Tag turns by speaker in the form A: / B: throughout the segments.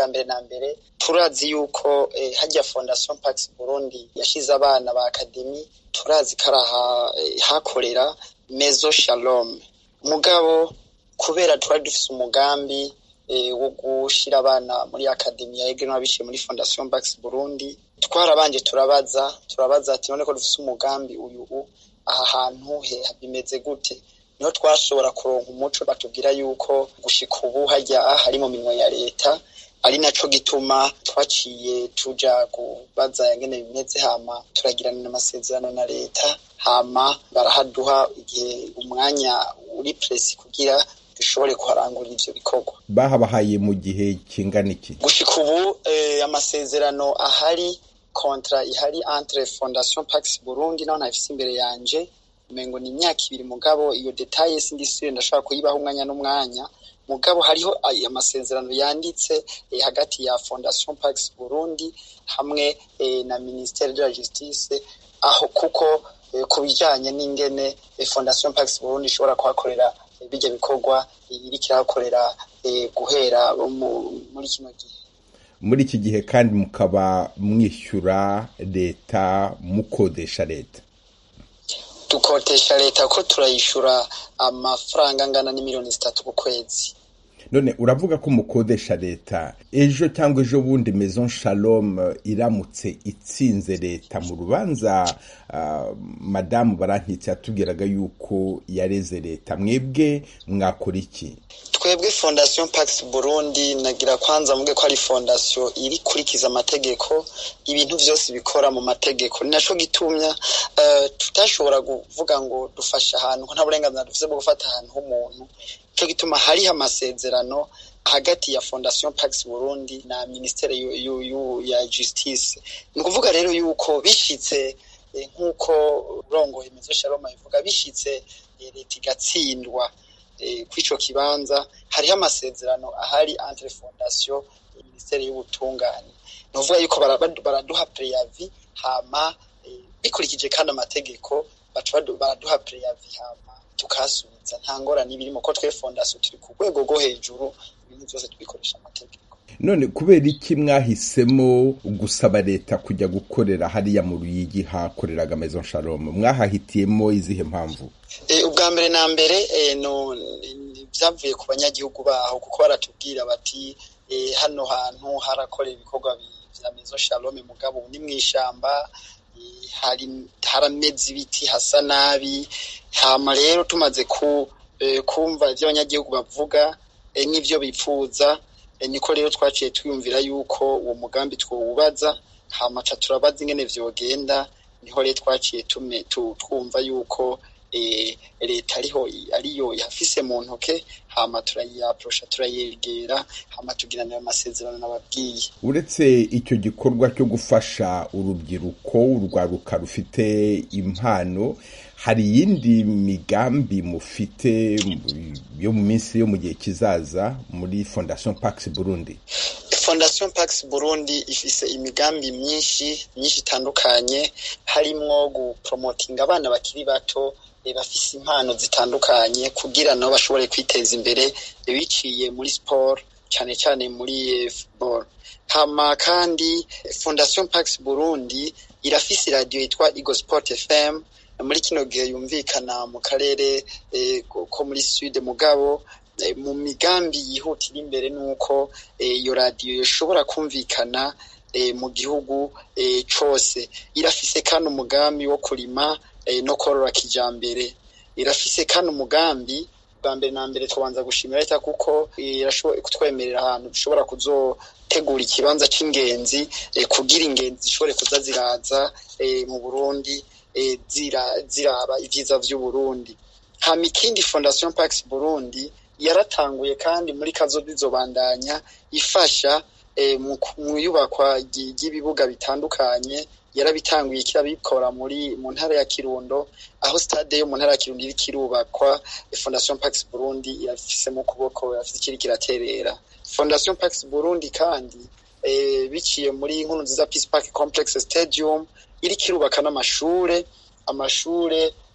A: ubwa mbere na mbere turazi yuko eh, hajya fondation pax burundi yashize abana ba akademi turazi ko araha eh, hakorera mezo shalom mugabo kubera twari dufise umugambi eh, wo gushira abana muri akademi ya ege n'abishiye muri fondation pax burundi twarabanje turabaza turabaza ati none ko dufise umugambi uyu u aha hantu he bimeze gute niho twashobora kuronka umuco batubwira yuko gushika ubu hajya hari mu minwe ya leta ari naco gituma twaciye tuja kubaza ingene bimeze hama turagirana amasezerano na leta hama barahaduha igihe umwanya uri presi kugira dushobore kuharangurira ivyo bikorwa
B: bahabahaye mu gihe kingana iki
A: gushika ubu eh, amasezerano ahari kontra ihari entre fondation pax burundi naho ntayifise imbere yanje umengo ni imyaka ibiri mugabo iyo detaye sindi sire ndashobora kuyibaho umwanya n'umwanya mugabo hariho ay- amasezerano yanditse eh, hagati ya fondation pax burundi hamwe eh, na ministere de la justice aho kuko eh, ku bijanye n'ingene eh, fondation pax burundi ishobora kuhakorera eh, bijya bikorwa eh, iriko irahakorera eh, guhera mu- muri kino gihe
B: muri iki gihe kandi mukaba mwishyura leta mukodesha leta
A: dukotesha leta ko turayishura amafaranga angana n'imiliyoni zitatu ku kwezi
B: none uravuga ko mukodesha leta ejo cyangwa ejo bundi maison shalom eh, iramutse itsinze leta mu rubanza ah, madamu barankitse yatubwiraga yuko yareze leta mwebwe mwakora iki
A: twebwe fondation pax burundi nagira kwanza mvuge ko ari fondation iri kurikiza amategeko ibintu vyose bikora mu mategeko ni naco gitumya uh, tutashobora kuvuga ngo dufasha ahantu ko nta burenganzira dufise bwo gufata ahantu h'umuntu nico gituma hariho amasezerano hagati ya fondation pax burundi na ministere yu, yu, yu, ya justice ni ukuvuga rero yuko bishitse eh, nk'uko rongoye mezo sharoma ivuga bishitse eh, leta igatsindwa eh, kw'ico kibanza hariho amasezerano ahari entre fondation eh, ministere y'ubutungane ni ukuvuga yuko bara- baraduha preavi hama eh, bikurikije kandi amategeko baca badu- baraduha preavi hama tukasubiza nta ngorane ibirimo ko twe fondation turi ku rwego rwo hejuru ibintu byose tubikoresha amategeko
B: none kubera iki mwahisemo gusaba leta kujya gukorera hariya mu ruyigi hakoreraga maison shalom mwahahitiyemo izihe mpamvu
A: Eh, ubwa mbere na mbere eh, no ni- byavuye ku banyagihugu baho kuko baratubwira bati eh, hano hantu harakorera ibikorwa bi- vya mezo shalome mugabo ubu ni mw'ishamba eh, hari harameze ibiti hasa nabi hama rero tumaze ku eh, kumva ivyo abanyagihugu bavuga eh, n'ivyo bipfuza eh, niko rero twaciye twiyumvira yuko uwo mugambi twowubaza hama ca turabaza ingene vyogenda niho rero twaciye tume tu- twumva yuko eh, leta ariho ariyo ihafise mu ntoke hama turayiyaprosha turayegera hama tugirana ayo masezerano nababwiye
B: uretse icyo gikorwa cyo gufasha urubyiruko urwaruka rufite impano hari iyindi migambi mufite yo mu minsi yo mu gihe kizaza muri fondation pax burundi
A: fondation pax burundi ifise imigambi myinshi myinshi itandukanye harimwo gupromotinga abana bakiri bato eh, bafise impano zitandukanye kugira nabo bashobore kwiteza imbere eh, biciye muri sport cyane cyane muri eh, football hama kandi eh, fondation pax burundi irafise iradiyo yitwa Eagle Sport FM muri kino gihe yumvikana mu karere eh, ko ko muri sud mugabo eh, mu migambi yihutira imbere nuko eh, iyo radiyo ishobora kumvikana eh, mu gihugu eh, cose irafise kandi umugambi wo kurima eh, no korora kijambere irafise kandi umugambi bwa mbere na mbere tubanza gushimira leta kuko eh, irashoboye kutwemerera ahantu dushobora kuzotegura ikibanza c'ingenzi eh, kugira ingenzi zishobore kuza ziraza eh, mu Burundi eh, zira, ziraba ivyiza vy'Uburundi hama ikindi Fondation Pax Burundi yaratanguye kandi muri kazoza izobandanya ifasha eh, mu mu iyubakwa ry- ry'ibibuga bitandukanye yarabitanguye kirabikora muri mu ntara ya Kirundo aho stade yo mu ntara ya Kirundo iriko irubakwa eh, Fondation Pax Burundi irafise mu kuboko irafise ikiri kiraterera Fondation Pax Burundi kandi eh, biciye muri nkuru nziza Peace Park Complex Stadium iriko irubaka n'amashure amashure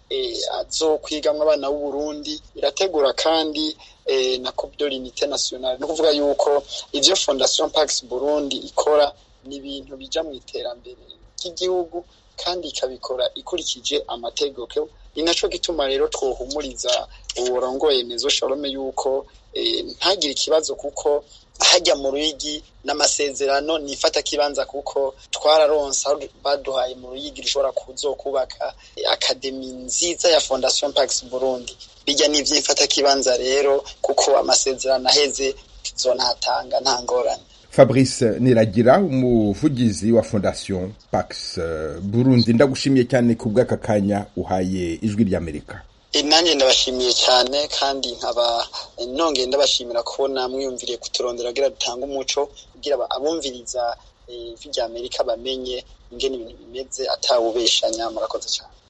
A: azokwigamwo abana b'uburundi irategura kandi na coupe de l'unité nationale ni ukuvuga yuko ivyo fondation pax burundi ikora ni ibintu bija mu iterambere ry'igihugu kandi ikabikora ikurikije amategeko ni naco gituma rero twohumuriza uburongoye mezo shalome yuko ntagire ikibazo kuko hajya mu ruyigi n'amasezerano nifata kibanza kuko twararonse aho baduhaye mu ruyigi rushobora kuzokubaka akademi nziza ya fondation pax burundi bijya n'ivy'imfata kibanza rero kuko amasezerano aheze tuzonahatanga nta ngorane
B: fabrice niragira umuvugizi wa fondation pax burundi ndagushimiye cyane ku bw'aka kanya uhaye ijwi ry'amerika
A: nanjye ndabashimiye cyane kandi nkaba nongeye ndabashimira kubona mwiyumviriye kuturondera kugira dutange umuco kugira abumviriza ijwi ry'amerika bamenye ingene ibintu bimeze atawubeshanya murakoze cyane